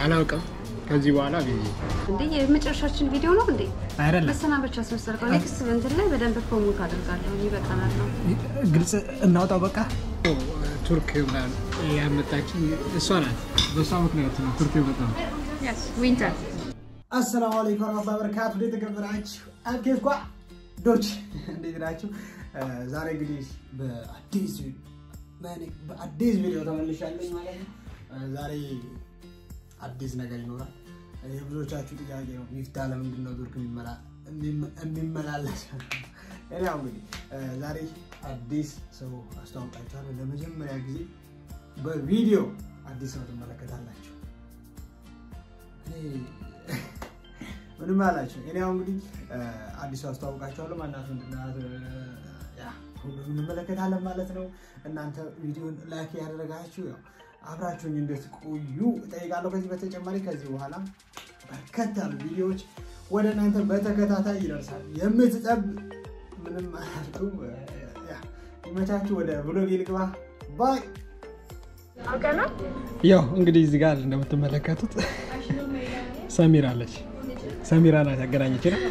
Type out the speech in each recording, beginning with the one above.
አላውቅም። ከዚህ በኋላ ቢዚ እንዴ የመጨረሻችን ቪዲዮ ነው እንዴ? አይደለም። መሰናበቻ ስመሰርከው ኔክስት እንትን ላይ በደንብ ፕሮሞት አድርጋለሁ። ይበቃናል ነው ግልጽ እናውጣው በቃ። ቱርክ ምናምን ያመጣችኝ እሷ ናት። በእሷ ምክንያት ነው ቱርክ የመጣው። ዊንተር አሰላሙ አለይኩም ወራህመቱላሂ ወበረካቱ። እንዴት ተከበራችሁ? አብኬት ኳ ዶች እንዴት ናችሁ? ዛሬ እንግዲህ በአዲስ በአዲስ ቪዲዮ ተመልሻለሁ ማለት ነው። ዛሬ አዲስ ነገር ይኖራል። የብዙዎቻችሁ ጥያቄ ነው፣ ሚፍታ ለምንድን ነው ቱርክ የሚመላለስ? ያው እንግዲህ ዛሬ አዲስ ሰው አስተዋውቃችኋለሁ። ለመጀመሪያ ጊዜ በቪዲዮ አዲስ ሰው ትመለከታላችሁ። ምንም አላቸው። እኔ ያው እንግዲህ አዲሱ አስተዋውቃቸዋለሁ። ማናት ምንድናት ሁሉም እንመለከታለን ማለት ነው። እናንተ ቪዲዮን ላይክ ያደረጋችሁ ያው አብራችሁኝ እንድትቆዩ እጠይቃለሁ። ከዚህ በተጨማሪ ከዚህ በኋላ በርከት ያሉ ቪዲዮዎች ወደ እናንተ በተከታታይ ይደርሳል። የምትጠብ ምንም አላልኩም። ይመቻችሁ። ወደ ብሎግ ልግባ ባይ ያው እንግዲህ እዚህ ጋር እንደምትመለከቱት ሰሚራ አለች። ሰሚራ ናት ያገናኘች ነው።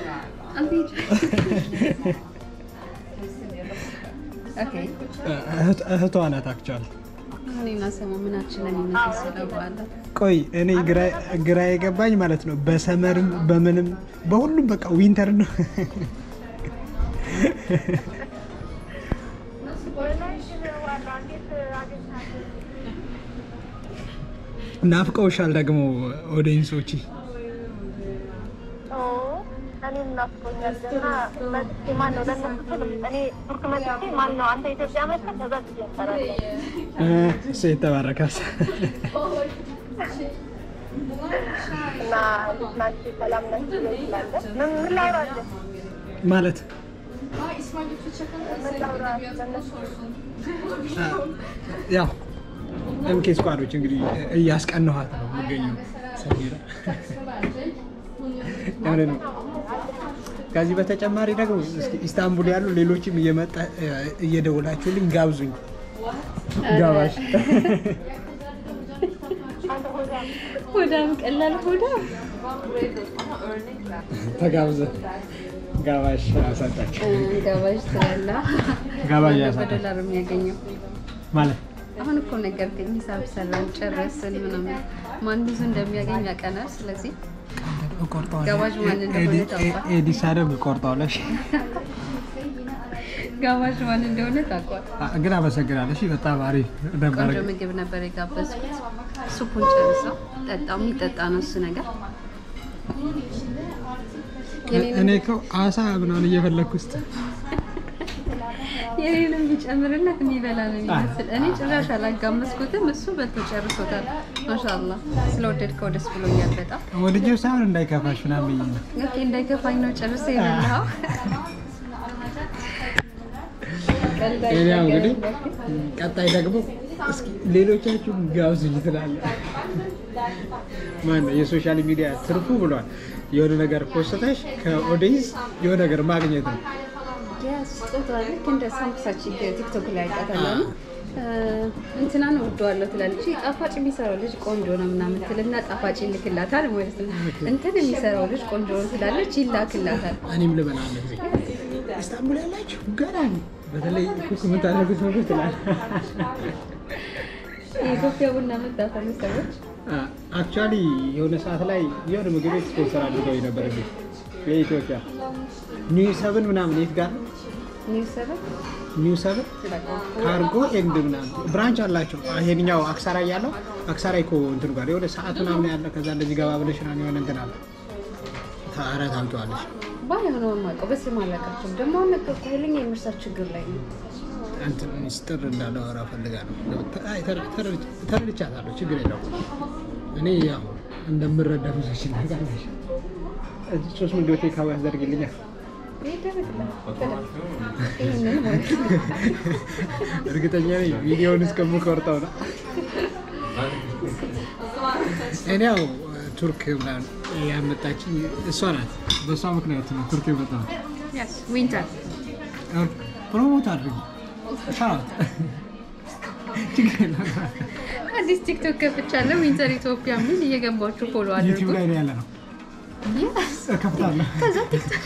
እህቷ ናት አክቹዋሊ። እኔና ሰሙ ምናችንን የሚመሳሰለው በኋላ ቆይ እኔ ግራ የገባኝ ማለት ነው በሰመርም በምንም በሁሉም በቃ ዊንተር ነው። ናፍቀውሻል ደግሞ ኦዲየንሶች እሱ የተባረካስ ማለት ያው ኤምኬ ስኳዶች እንግዲህ እያስቀነኋት ነው የምገኘው ሰሚራ የሆነ ነው። ከዚህ በተጨማሪ ደግሞ እስኪ ኢስታንቡል ያሉ ሌሎችም እየመጣ እየደወላችሁልኝ ጋብዙኝ። ጋባሽ ሆዳም ቀላል ሆዳ ተጋብዘ ጋባሽ አሳጣችሁ ጋባዥ ትላላ ጋባዥ በዶላር ያሳጣችሁ የሚያገኘው ማለት አሁን እኮ ነገርከኝ። ሂሳብ ሰራን ጨረስን ምናምን ማን ብዙ እንደሚያገኝ ያቀናል። ስለዚህ ጋባዥ ማን እንደሆነ ታውቋል። ኤዲስ አደርግ ቆርጠዋለሽ። ጋባዥ ማን እንደሆነ ታውቋል። ግን አመሰግናለሽ። በጣም አሪፍ ነበር። ቆንጆ ምግብ ነበር የጋበዝኩት። ሱፑን ጨርሰው ጠጣው። የሚጠጣ ነው እሱ ነገር። እኔ እኮ አሳ ምናምን እየፈለግኩ ውስጥ የኔንም ቢጨምርለት የሚበላ ነው የሚመስል። እኔ ጭራሽ አላጋመስኩትም፣ እሱ በልቶ ጨርሶታል። ማሻአላ ስለወደድከው ደስ ብሎኛል በጣም። ወድጄው ሳይሆን እንዳይከፋሽ ምናምን ብዬ ነው። ኦኬ እንዳይከፋኝ ነው ጨርሰ የበላኸው። ሌላ እንግዲህ ቀጣይ ደግሞ እስኪ ሌሎቻችሁ ጋብዙኝ ትላለ። ማነው የሶሻል ሚዲያ ትርፉ ብሏል። የሆነ ነገር ፖስተሽ ከኦዲየንስ የሆነ ነገር ማግኘት ነው። ስጦታ ልክ እንደ ሳምቡሳችን ቲክቶክ ላይ አይጣታለሁ እንትናን ወደዋለሁ ትላለች። ጣፋጭ የሚሰራው ልጅ ቆንጆ ነው ምናምን ትልና ጣፋጭ ይልክላታል ማለት ነው። እንትን የሚሰራው ልጅ ቆንጆ ነው ትላለች፣ ይላክላታል። እኔም ልበላለ ጊዜ ኢስታንቡል ያላችሁ ገና በተለይ ኩክ የምታደርጉ ሰዎች ትላል። የኢትዮጵያ ቡና መጣፈሉ ሰዎች አክቹዋሊ የሆነ ሰዓት ላይ የሆነ ምግብ ቤት ስፖንሰር አድርገው ነበር እንዴ የኢትዮጵያ ኒው ሰብን ምናምን የት ጋር ነው? ኒው ሰበን ኒው ሰብን ካርጎ ኤንድ ምናምን ብራንች አላቸው። ይሄንኛው አክሳራ እያለው አክሳራ እኮ እንትን ጋር የሆነ ሰዓት ምናምን ያለ ከዛ እንደዚህ ገባ ብለሽ ምናምን የሆነ እንትን አለ። ታረ ታውቂዋለሽ። ባይሆነ የማውቀው በስም አላውቃቸውም። ደግሞ አሁን ነገርኩህ ኃይለኛ የመርሳት ችግር ላይ ነው። እንትን ሚስጥር እንዳላወራ ፈልጋ ነው። ተረድቻታለሁ። ችግር የለውም። እኔ ያው እንደምረዳ ብዙዎች ናጋለሽ ሶስት ምግብ ቴካዊ ያስደርግልኛል። ይህንን ማለት ነው። እርግጠኛ ነኝ ቪዲዮውን እስከምቆርጠው ነው። እኔ ያው ቱርክ ምናምን ያመጣችኝ እሷ ናት። በእሷ ምክንያት ነው ቱርክ የመጣሁት። ዊንተር ፕሮሞት አድርጊ ሻት ችግር የለም። አዲስ ቲክቶክ ከፍቻለሁ። ዊንተር ኢትዮጵያ የሚል እየገባችሁ ፎሎ አድርጉ። ዩቲዩብ ላይ ነው ያለ ነው Yes። እከፍታለሁ። ከዛ ቲክቶክ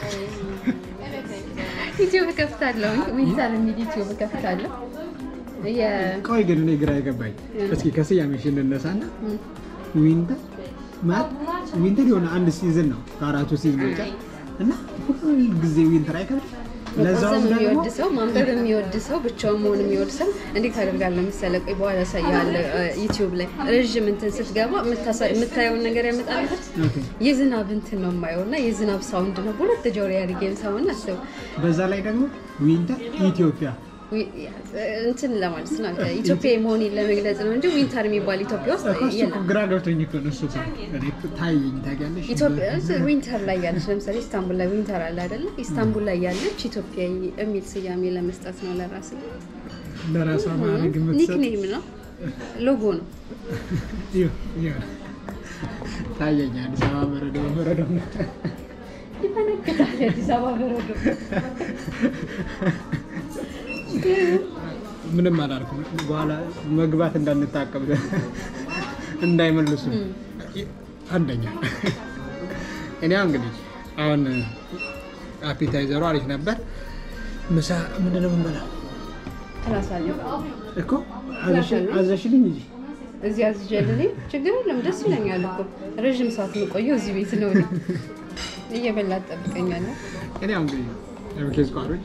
ዩቲዩብ እከፍታለሁ። ዊንተር የሚል ዩቲዩብ እከፍታለሁ። የ- ቆይ ግን እኔ ግራ የገባኝ እስኪ ከስያሜሽ እንነሳና ም፣ ዊንተር ማለት ዊንተር የሆነ አንድ ሲዝን ነው ከአራቱ ሲዝኖች እና ሁሉ ጊዜ ዊንተር አይከብድም። ለዛውም መቆዘም ደግሞ የሚወድ ሰው ማንበብ የሚወድ ሰው ብቻውን መሆን የሚወድ ሰው እንዴት አደርጋለሁ መሰለህ? ቆይ በኋላ ያሳያለሁ። ዩቲዩብ ላይ ረዥም እንትን ስትገባ የምታሳ- የምታየውን ነገር ያመጣልሃል። ኦኬ፣ የዝናብ እንትን ነው የማየው እና የዝናብ ሳውንድ ነው በሁለት ጆሮ ያድርጌ ሰውን አስብ በዛ ላይ ደግሞ ዊንተር ኢትዮጵያ እንትን ለማለት ነው ኢትዮጵያ መሆኔን ለመግለጽ ነው እንጂ ዊንተር የሚባል ኢትዮጵያ ውስጥ እኮ እሱ እኮ የለም። ግራ ገብቶኝ እኮ ነው እሱ እኮ እኔ ታየኝ ታውቂያለሽ። ኢትዮጵያ ውስጥ ዊንተር ላይ ያለች ለምሳሌ ኢስታንቡል ላይ ዊንተር አለ አይደለ? ኢስታንቡል ላይ ያለች ኢትዮጵያዊ የሚል ስያሜ ለመስጠት ነው ለራስ ለራሷ ማድረግ የምትሰጥ ኒክኔም ነው፣ ሎጎ ነው። ይኸው፣ ይኸው ታየኝ። አዲስ አበባ በረዶ በረዶ ይፈነግጣል የአዲስ አበባ በረዶ። ምንም አላልኩም። በኋላ መግባት እንዳንታቀብ እንዳይመልሱ አንደኛ እኔ አሁን እንግዲህ አሁን አፒታይዘሩ አሪፍ ነበር። ምሳ ምንድን ነው የምንበላው ክላስ አለ እኮ አዘሽ- አዘሽልኝ እንጂ እዚህ አዝጀልኔ ችግር የለም ደስ ይለኛል እኮ ረዥም ሰዓት የምቆየው እዚህ ቤት ነው። እኔ እየበላ ትጠብቀኛለህ። እኔ አሁን እንግዲህ የምኬዝ ቋሮች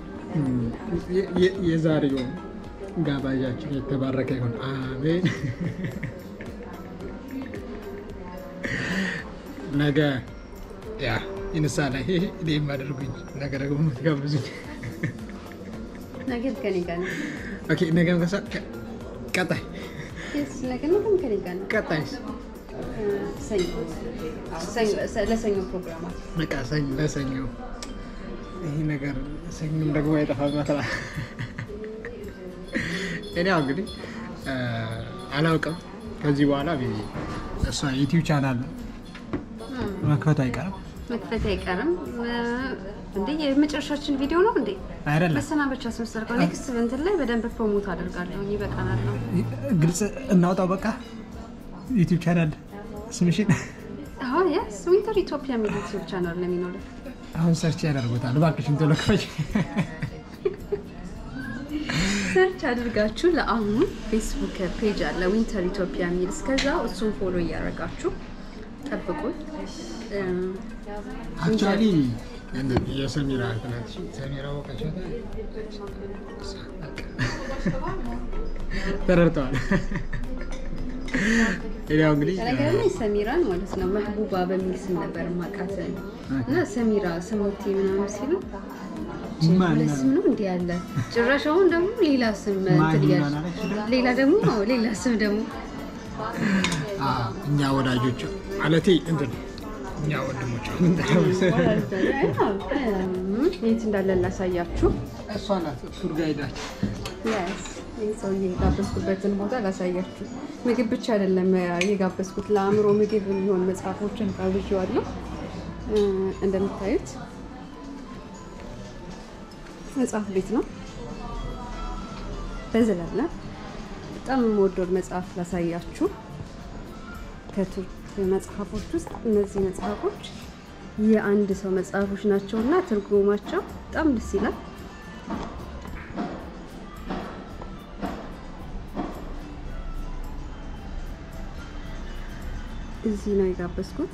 የዛሬው ጋባዣችን የተባረከ ይሁን፣ አሜን። ነገ ያ ይንሳ ላይ እኔ የማደርጉኝ ነገ ደግሞ የምትጋብዙኝ ነገ ከኔ ጋር ነው። ኦኬ፣ ነገ ከሳ ቀጣይ የስ ነገ ነገም ከኔ ጋር ነው። ቀጣይስ እ፣ ሰኞ ሰኞ- ለሰኞ ፕሮግራማት በቃ ሰኞ ለሰኞ ይህ ነገር ሰኞም ደግሞ አይጠፋም መከራ እኔ ያው እንግዲህ እ፣ አላውቅም ከዚህ በኋላ ቢ እሷ ዩቲዩብ ቻናል መክፈቱ አይቀርም መክፈት አይቀርም። እ፣ እንዴ የመጨረሻችን ቪዲዮ ነው እንዴ? አይደለም መሰናበቻ ስምሰርቀው ኔክስት እንትን ላይ በደንብ ፕሮሞት አደርጋለሁ። ይበቃናል ነው ግልጽ እናውጣው በቃ ዩቲዩብ ቻናል ስምሽን አዎ የስ ዊንተር ኢትዮጵያ የሚል ዩቲዩብ ቻናል ነው የሚኖረው። አሁን ሰርች ያደርጉታል እባክሽን ቶሎ ክፈች ሰርች አድርጋችሁ ለአሁኑ ፌስቡክ ፔጅ አለ ዊንተር ኢትዮጵያ የሚል እስከዛ እሱን ፎሎ እያደረጋችሁ ጠብቁኝ። እ፣ አክቹዋሊ የሰሚራ ትናንት ሰሚራ ወቀችታ ተረድተዋል ያው እንግዲህ በነገር ላይ ሰሚራን ማለት ነው መህቡባ በሚል ስም ነበር ማቃት እና ሰሚራ ስሞቴ ምናምን ሲሉ ማን ሁለት ስም ነው እንዲህ ያለ ጭራሽ አሁን ደግሞ ሌላ ስም እንትን ማን እያልሽ ይሆናል? ሌላ ደግሞ አዎ፣ ሌላ ስም ደግሞ አዎ፣ እኛ ወዳጆች ማለቴ እንትን እኛ ወንድሞች የት እንዳለ ላሳያችሁ። እሷ ናት ቱር ጋይዳችን Yes፣ ይህ ሰውዬ የጋበዝኩበትን ቦታ ላሳያችሁ። ምግብ ብቻ አይደለም የጋበዝኩት፣ ለአእምሮ ምግብ የሚሆን መጽሐፎችን ጋብዣዋለሁ። እ፣ እንደምታዩት መጽሐፍ ቤት ነው። በዘላለ በጣም የምወደውን መጽሐፍ ላሳያችሁ። ከቱርክ መጽሐፎች ውስጥ እነዚህ መጽሐፎች የአንድ ሰው መጽሐፎች ናቸው እና ትርጉማቸው በጣም ደስ ይላል። እዚህ ነው የጋበዝኩት።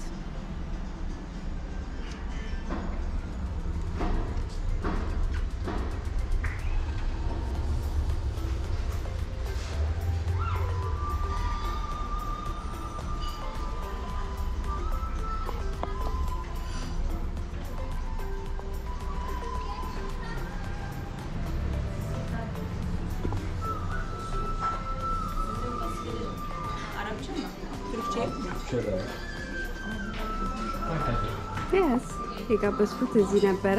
ያስ የጋበዝኩት እዚህ ነበረ።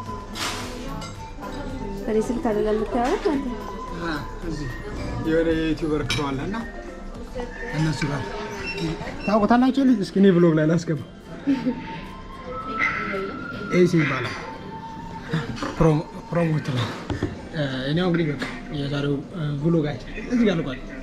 እኔ ስልክ አይደለም የምታየው አንተ እዚህ የሆነ የዩቲዩበር ክሮ አለ እና እነሱ ጋር ታውቁታላችሁ። ልጅ እስኪ እኔ ብሎግ ላይ ላስገባ። ኤሲ ይባላል ፕሮሞት ነው። እኔ አሁን እንግዲህ በቃ የዛሬው ብሎጋችን እዚህ ጋር ልቋል።